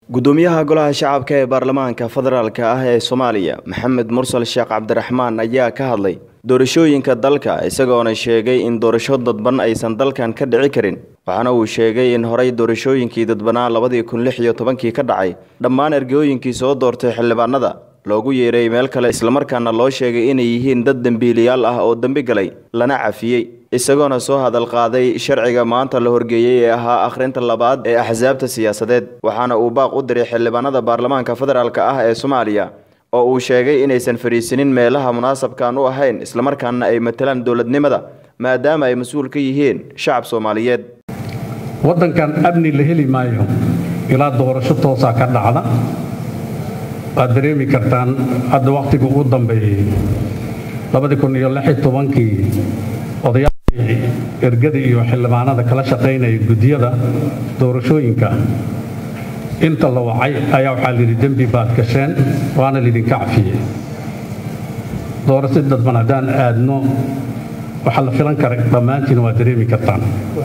gudoomiyaha golaha shacabka ee baarlamaanka federaalk ah ee soomaaliya maxamed mursal sheekh cabdiraxmaan ayaa ka hadlay doorashooyinka dalka isagoona sheegay in doorasho dadban aysan dalkan ka dhici karin waxaana uu sheegay in horey doorashooyinkii dadbanaa labadii kun lix iyo tobankii ka dhacay dhammaan ergooyinkii soo doortay xildhibaanada loogu yeeray meel kale islamarkaana loo sheegay inay yihiin dad dembiiliyaal ah oo dembi galay lana cafiyey isagoona soo hadal qaaday sharciga maanta la horgeeyey ee ahaa akhrinta labaad ee axsaabta siyaasadeed waxaana uu baaq u diray xildhibaanada baarlamaanka federaalk ah ee soomaaliya oo uu sheegay inaysan fadhiisinin meelaha munaasabkan u ahayn islamarkaana ay matalaan dowladnimada maadaama ay mas-uul ka yihiin shacab soomaaliyeed waddankan amni la heli maayo ilaa doorasho toosaa ka dhacda waad dareemi kartaan hadda wakhtiga ugu dambeeyey kii odayaashii ergada iyo xildhibaanada kala shaqaynaya guddiyada doorashooyinka inta la wacay ayaa waxaa layidhi dembi baad gasheen waana laydinka cafiyey doorasho dadban haddaan aadno waxaa la filan kara dhammaantiina waad dareemi kartaan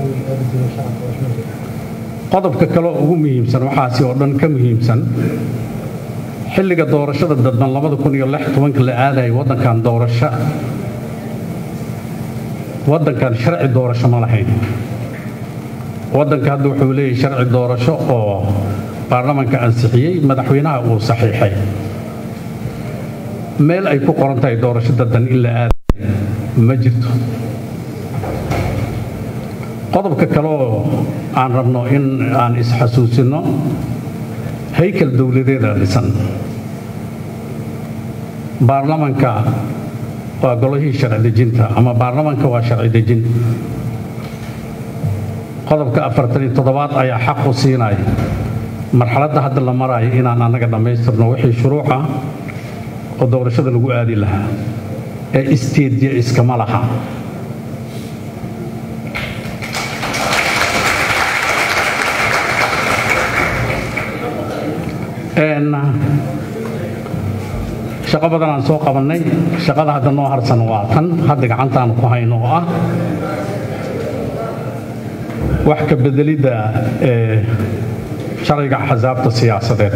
qodobka kale oo ugu muhiimsan waxaasi oo dhan ka muhiimsan xilliga doorashada dadban la aadayay waddankan doorasho waddankan sharci doorasho ma lahayn waddanka hadda wuxuu leeyahay sharci doorasho oo baarlamanka ansixiyey madaxweynaha uu saxiixay meel ay ku qoran tahay doorasho dadban in la aadayo ma jirto qodobka kale oo aan rabno in aan isxasuusinno haykal dowladeeda dhisan baarlamanka waa golihii sharci dejinta ama baarlamanka waa sharci dejin qodobka afartaniyo toddobaad ayaa xaq u siinaya marxaladda hadda la maraayo inaan annaga dhammaystirno wixii shuruuc ah oo doorashada lagu aadi lahaa ee isteedya iskama laha shaqo badan aan soo qabannay shaqada hadda noo harsan waa tan hadda gacantaanu ku hayno oo ah wax ka bedelidda ee sharciga axsaabta siyaasadeed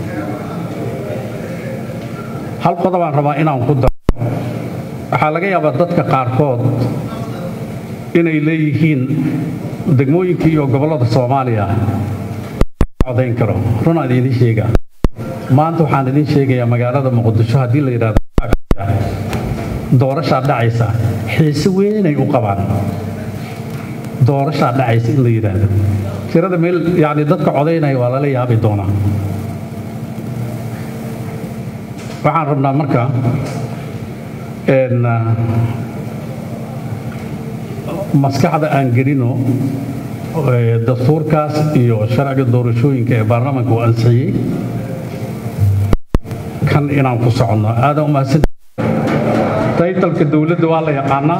hal qodobaan rabaa inaan ku daro waxaa laga yaabaa dadka qaarkood inay leeyihiin degmooyinka iyo gobollada soomaaliya codayn karo runaan idiin sheegaa maanta waxaan idiin sheegayaa magaalada muqdisho haddii la yidhahdo doorashaa dhacaysa xiise weynay u qabaan doorashaa dhacaysa in la yidhaahdo tirada meel yacni dadka codaynaya waa lala yaabi doonaa waxaan rabnaa marka maskaxda aan gelino dastuurkaas iyo sharciga doorashooyinka ee baarlamaanka uu ansixiyey kan inaan ku soconno aadan umahadsan taytalka dowladda waa la yaqaanaa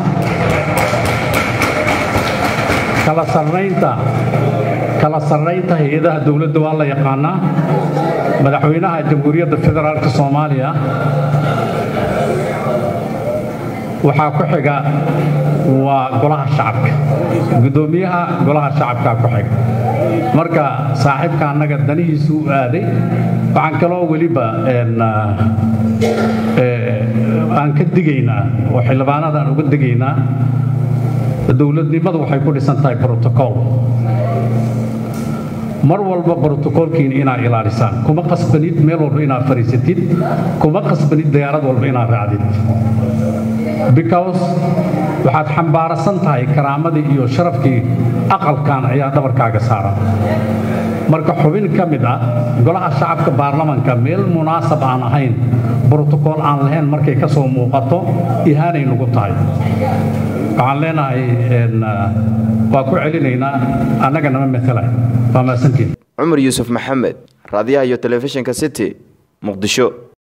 kala sarraynta kala sarraynta hay-adaha dowladda waa la yaqaanaa madaxweynaha jamhuuriyadda federaalka soomaaliya waxaa ku xiga waa golaha shacabka guddoomiyaha golaha shacabkaa ku xiga marka saaxiibka annaga danihiisu u aaday waxaan kaloo weliba aan ka digaynaa oo xildhibaanada aan uga digaynaa dowladnimadu waxay ku dhisan tahay brotocool mar walba brotocoolkiina inaad ilaalisaan kuma qasbanid meel walba inaad fadhiisatid kuma qasbanid diyaarad walba inaad raacdid because waxaad xambaarasan tahay karaamadii iyo sharafkii aqalkan ayaa dhabarkaaga saaran marka xubin ka mid ah golaha shacabka baarlamanka meel munaasab aan ahayn brotocool aan lahayn markay ka soo muuqato ihaanay nugu tahay waxaan leenahay waa ku celinaynaa annaga nama matala waa maasantiin cumar yuusuf maxamed raadiyaha iyo telefishinka city muqdisho